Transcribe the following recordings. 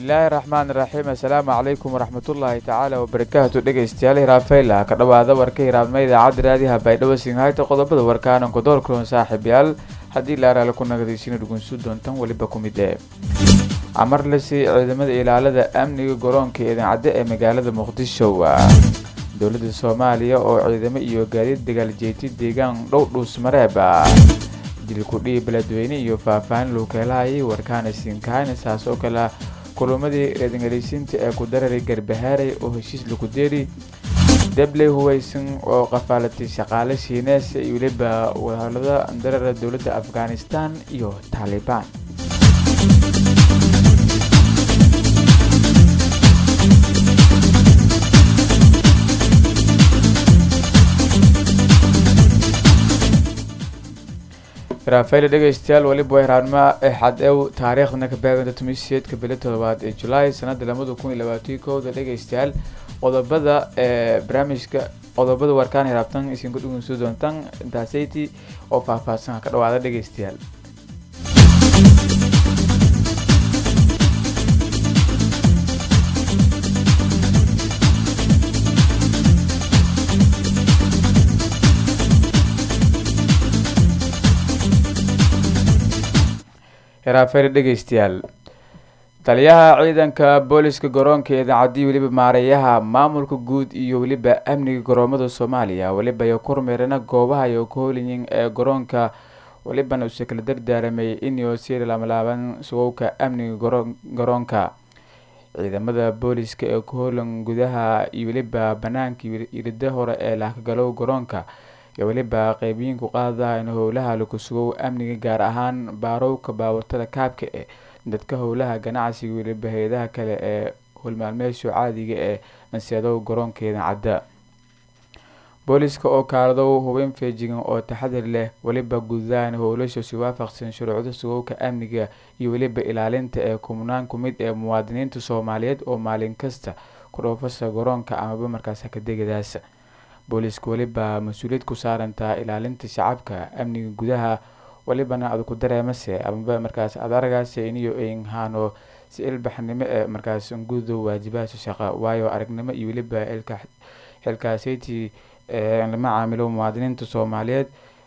bismillaahi raxmaan raxiim assalaamu calaykum waraxmatullaahi tacaala wabarakaatu dhegeystayaal hiraafeyla ka dhowaada warka hiraabnima idaacadda raadiyaha baydhabo singhayta qodobada warkaanan kudoorkulan saaxiibyaal haddii laaraale ku nagadaysiina dhugunsu doontan weliba ku mid ee amarlasi ciidamada ilaalada amniga garoonka idancadde ee magaalada muqdisho dowladda soomaaliya oo ciidamo iyo gaadiid dagaaljeeti deegaan dhow dhuusmareeba dilkudhii beledweyne iyo faahfaahin luukeelahayay warkaana siinkaayna saas oo kale kulumadii reedingaleysiinta ee ku dararay garbahaaray oo heshiis lagu deeri debley huweysan oo qafaalatay shaqaale shiinees iyo weliba wadahadlada darara dowladda afghanistan iyo taalibaan raafayl dhegeystayaal weliba waa hiraanimo xadew taariikhdana ka baaganta tumiseedka bili todobaad ee julaay sanada lamada kun iyo labaatan kowda dhegeystayaal qodobada ee barnaamijka qodobada warkaan hiraabtan isinku dhugunsu doontaan intaasayti oo faahfaahsan ka dhawaada dhegeystayaal hiraafayl dhegeystayaal taliyaha ciidanka booliska garoonka idaacadii weliba maareeyaha maamulka guud iyo weliba amniga garoomada soomaaliya weliba iyo kormeerana goobaha iyo kaholiyin ee garoonka welibana uuse kala dardaaramay inuu sii laamalaaban sugowka amniga garoonka ciidamada booliska ee kaholan gudaha iyo weliba banaanka irida hore ee laakagalow garoonka iyo weliba qeybiyiinku qaada in howlaha lagu sugow amniga gaar ahaan baarowka baawatada kaabka e dadka howlaha ganacsiga weliba hay-adaha kale ee howlmaalmeesho caadiga ee anseedow garoonkeeda cadda booliska oo kaaladow hubin feejigan oo taxadir leh weliba gudahaan howlasha si waafaqsan shuruucda sugowka amniga iyo weliba ilaalinta ee kumnaan ku mid ee muwaadiniinta soomaaliyeed oo maalin kasta ku dhoofasa garoonka amaba markaas hakadegadaas booliska weliba mas-uuliyad ku saarantaa ilaalinta shacabka amniga gudaha welibana ad ku dareemase amaba markaas ad aragaase iniyo einhaano si ilbaxnimo ee markaas gudo waajibaadka shaqa waayo aragnimo iyo weliba xilkaaseyti lama caamilo muwaadiniinta soomaaliyeed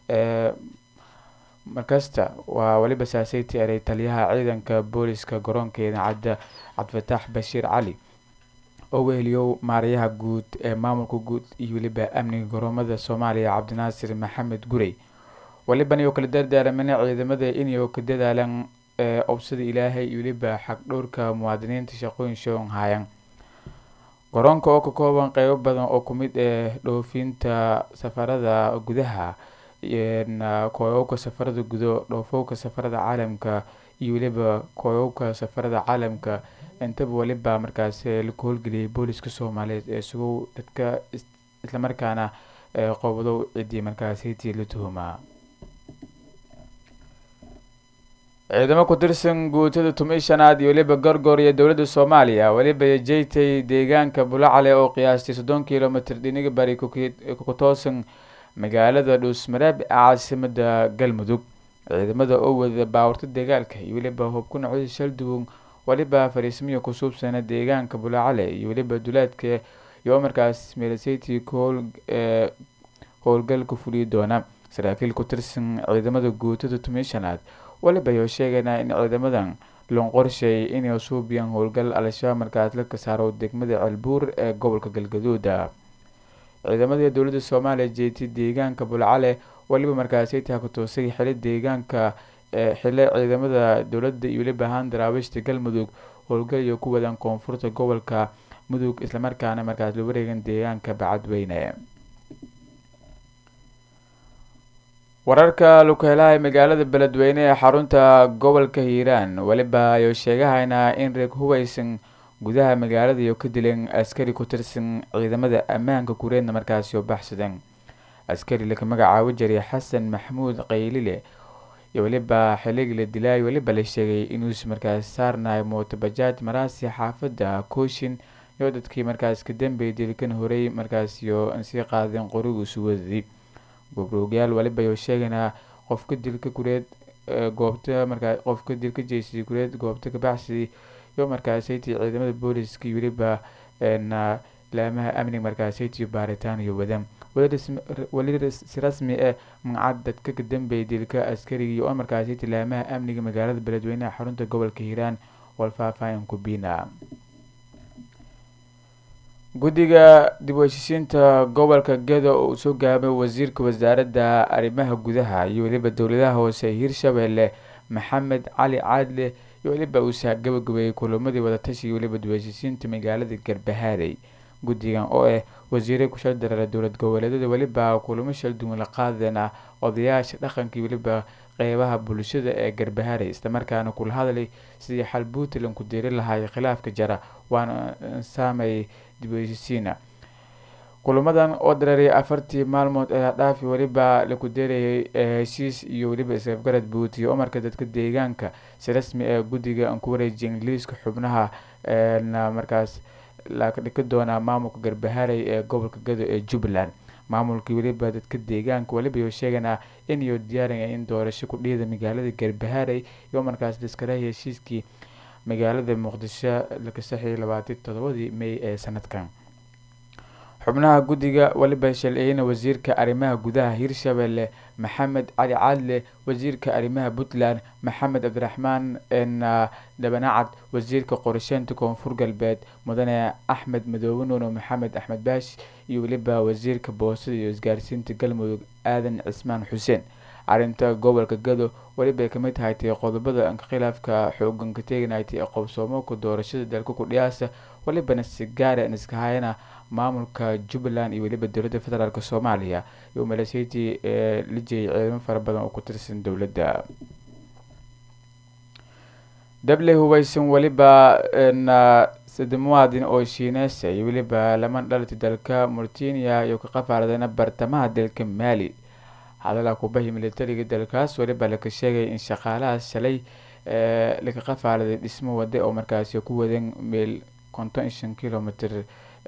markasta waa weliba saaseyti eray taliyaha ciidanka booliska garoonka idaacadda cabdifataax bashiir cali oo weheliyow maarayaha guud ee maamulka guud iyo weliba amniga garoomada soomaaliya cabdinaasir maxamed gurey weliban iyo kala dardaaramana ciidamada inay ka dadaalaan obsada ilaahay iyo weliba xagdhowrka muwaadiniinta shaqooyin shoon haayan garoonka oo ka kooban qeybo badan oo kumid ee dhoofinta safarada gudaha kooyowka safarada gudo dhoofowka safarada caalamka iyo weliba kooyowka safarada caalamka intaba weliba markaas laku howlgeliyay booliska soomaaliyeed ee sugow dadka islamarkaana qowdow ciddii markaasiti la tuhumaa ciidamo ku tirsan guutada tumi shanaad iyo weliba gorgor iyo dowladda soomaaliya weliba jeytay deegaanka bulacale oo qiyaastay soddon kilomitr dhiniga bari ku toosan magaalada dhuusmareeb ee caasimada galmudug ciidamada oo wada baawarta dagaalka iyo weliba hubku nocda shalduwon weliba fariismiya ku suubsana deegaanka bulacale iyo weliba duleedka iyo markaas meelseti ee howlgal ku fuliyi doona saraakiil ku tirsan ciidamada guutada tumishanaad weliba ayuu sheegaynaa in ciidamadan loon qorsheeyay inay suubiyaan howlgal al-shabaab markaas la kasaaro degmada ceelbuur ee gobolka galgaduuda ciidamada dowladda soomaaliya jeeti deegaanka bulcale weliba markaasaytaha ku toosay xili deegaanka xile ciidamada dowladda iyo weliba ahaan daraawiishta galmudug howlgal iyo ku wadaan koonfurta gobolka mudug islamarkaana markaas la wareegan deegaanka bacadweyne wararka lukeelaha magaalada beledweyne ee xarunta gobolka hiiraan weliba ayuu sheegahaynaa in reeg hubaysan gudaha magaalada iyo ka dileen askari ku tirsan ciidamada ammaanka kureedna markaasi oo baxsadeen askari laga magacaabo jiray xasan maxamuud qaylile iyo weliba xiligi la dilaay weliba la sheegay inuusi markaas saarnahay mootobajaaj maraasi xaafadda kooshin iyo dadkii markaas ka dambeeyay dilkan horey markaasiyo sii qaadeen qorigu suwadii gobroogyaal waliba ayuu sheegaynaa qofka dilka gureed goobta markaa qofka dilka jeysay gureed goobta kabacsi iyo markaasaytii ciidamada booliska iyo weliba laamaha amniga markaasaytii baaritaan iyo wadaan weli si rasmi ah magacad dadka ka dambeeyay dilka askariga iyo markaasaytii laamaha amniga magaalada beledweynaha xarunta gobolka hiiraan walfaahfaahin kubina guddiga dib u heshiisiinta gobolka gedo oo uu soo gaabay wasiirka wasaaradda arrimaha gudaha iyo weliba dowladaha hoose hiirshabelle maxamed cali caadle iyo weliba uusa gabagabeeyey kulamadii wadatashiga weliba dib u heshiisiinta magaalada garbahaarey guddigan oo ah wasiire kushal dareera dowlad goboleedyada weliba kulamo shalduwan la qaadeen ah odayaasha dhaqanka iyo weliba qeybaha bulshada ee garbahaarey islamarkaana kula hadlay sidii xal puntland ku diiri lahaay khilaafka jara waana saamay dib u heshiisiina kulamadan oo dareeray afartii maalmood ee dhaafi weliba laku deerayay heshiis iyo weliba isafgarad buutiya umarka dadka deegaanka si rasmi ee guddiga aan ku wareejiya ingiliiska xubnaha markaas lakadhiki doonaa maamulka garbahaarey ee gobolka gado ee jubbaland maamulkii weliba dadka deegaanka weliba iyo sheeganaa inayo diyaarinaya in doorasho ku dhiida magaalada garbahaarey iyo markaas liskala heshiiskii magaalada muqdisho laka saxiyo labaatan todobadii may ee sanadkan xubnaha guddiga weliba shalciyeyna wasiirka arrimaha gudaha hiirshabelle maxamed cali caadle wasiirka arrimaha puntland maxamed cabdiraxmaan dhabanacad wasiirka qorsheynta koonfur galbeed mudane axmed madoobe nuuno maxamed axmed baash iyo weliba wasiirka boostada iyo isgaarsiinta galmudug aadan cismaan xuseen arrinta gobolka gado welibay kamid tahay tay qodobada khilaafka xoogan ka teeganaytay ee qobsoomooka doorashada dalka kudhiyaasa welibana si gaara iska hayana maamulka jubbaland iyo weliba dowladda federaalk soomaaliya iyo maleeshiyatii ee la jeeyay ciidamo fara badan oo ku tirsan dowladda dable hubaysan weliba sade muwaadin oo shiineesa iyo weliba laman dhalati dalka murtiniya iyo ka qafaardana bartamaha dalka maali hadalaa kubahi militariga dalkaas weliba laka sheegay in shaqaalahaas shalay laka qafaaladay dhismo wade oo markaasi ku wadan meel konton shan kilomitr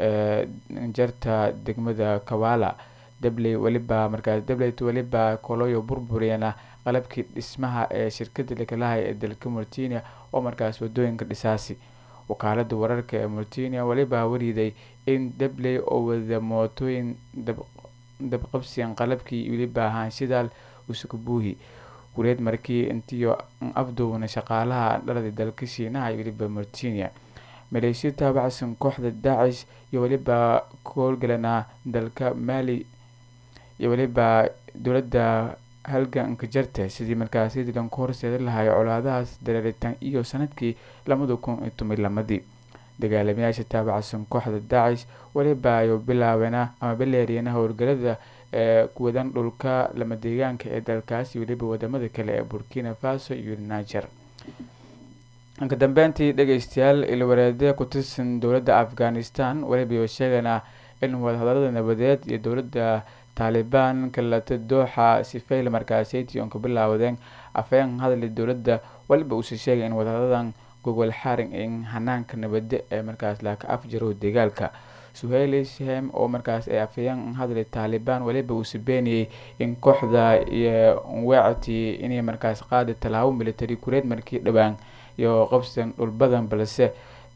jarta degmada kawala dabley weliba markaas dableyt weliba koloyo burburiyana qalabkii dhismaha ee shirkada lakalahay ee dalka murtinia oo markaas wadooyinka dhisaasi wakaalada wararka ee murtinia weliba wariiday in dabley oo wada mootooyin dabqabsiyan qalabkii weliba ahaanshidaal usukabuuhi kureed markii intiyo afduubna shaqaalaha dhalada dalka shiinaha iyo weliba murtinia maleeshiya taabacsan kooxda daacish iyo weliba koolgalana dalka maali iyo weliba dowladda halganka jarta sidii markaasi dilan ku horseedi lahay colaadahaas dareeritaan iyo sanadkii labada kun iyo toban lamadii dagaalamayaasha taabacsan kooxda daacish weliba ayu bilaabeena ama bileeriyana howlgalada ee kuwadan dhulka lama deegaanka ee dalkaasi weliba wadamada kale ee burkina faso iyo niger ka dambeyntii dhegeystayaal ilwareede ku tirsan dowladda afghanistan weliba sheegana in wadahadalada nabadeed iyo dowladda taalibaan kalata dooxa sifayl markaaseytii oon ka bilaawdeen afeen hadali dowladda weliba uuse sheegay in wadahadadan gogol xaring in hanaanka nabade ee markaas laaka afjaro dagaalka suheyli shahem oo markaas ay afayeen hadli taalibaan weliba uuse beeniyey in kooxda iyo weecati inay markaas qaadi tallaabo military kureed markii dhowaan iyo qabsan dhul badan balse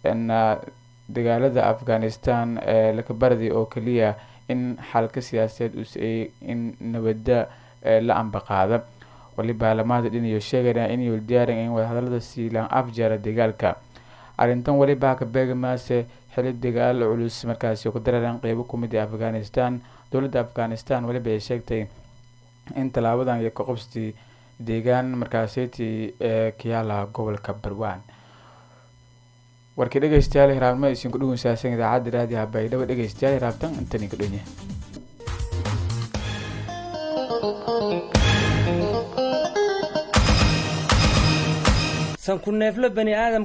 dagaalada afghanistan ee lakabardi oo keliya in xalka siyaasadeed usay in nabada la ambaqaada waliba lamaada dhinayo sheegana inay diyaarin in wadahadalada siilaan afjara dagaalka arrintan weliba ka beegamaase xili dagaal culus markaasi ku dareeran qeybo kumid ee afghanistan dowladda afghanistan weliba ay sheegtay in tallaabadan iyo kaqobstii deegaan markaaseytii ee kiyaala gobolka barwaan warkii dhegeystayaal hiraabnimo aysiin ku dhugunsaasan idaacadda raadiha baydhabo dhegeystayaal hiraabtan intani ka dhonya sanku neefle bani aadam